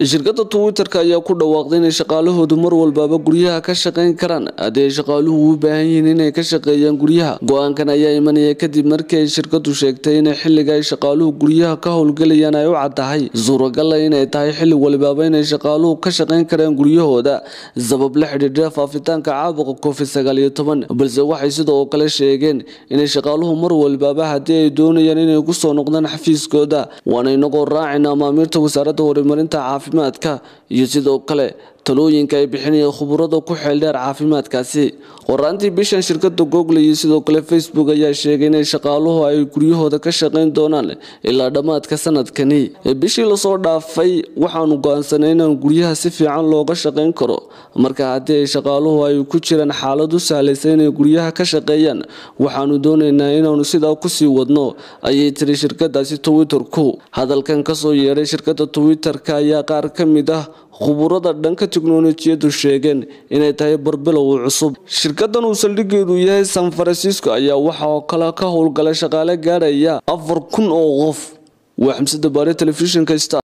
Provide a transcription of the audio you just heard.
shirkadda twitter-ka ayaa ku dhawaaqday inay shaqaalahoodu mar walbaaba guryaha ka shaqayn karaan haddii ay shaqaaluhu u baahan yihiin inay ka shaqeeyaan guryaha go-aankan ayaa imanaya kadib markii ay shirkadu sheegtay inay xilliga ay shaqaaluhu guryaha ka howlgelayaan ay u caddahay suuragala inay tahay xilli walibaaba inay shaqaaluhu ka shaqayn karaan guryahooda sabab la xidhiidha faafitaanka caabuqa covid sagaal iyo toban balse waxay sidoo kale sheegeen inay shaqaaluhu mar walbaaba haddii ay doonayaan inay ku soo noqdaan xafiiskooda waana inagoo raacayna amaamiirta wasaaradda horumarinta caafimaadka iyo sidoo kale talooyinka ay bixinayaan khuburada ku xeeldheer caafimaadkaasi qoraantii bishan shirkada google iyo sidoo kale facebook ayaa sheegay inay shaqaaluhu ay guryahooda ka shaqayn doonaan ilaa dhammaadka sanadkani bishii lasoo dhaafay waxaanu go-aansanay inaan guryaha si fiican looga shaqayn karo marka haddii ay shaqaaluhu ay ku jiraan xaalad u sahlaysa inay guryaha ka shaqeeyaan waxaanu doonaynaa inaanu sidaa kusii wadno ayay tiri shirkadaasi twitter-ku hadalkan kasoo yeedhay shirkada twitter-ka ayaa qaar ka mid ah khuburada dhanka tiknolojiyadu sheegeen inay tahay barbilow cusub shirkadan uu saldhigeedu yahay san francisco ayaa waxa oo kale ka howlgalay shaqaale gaadhaya afar kun oo qof waa xamsada baare telefishinka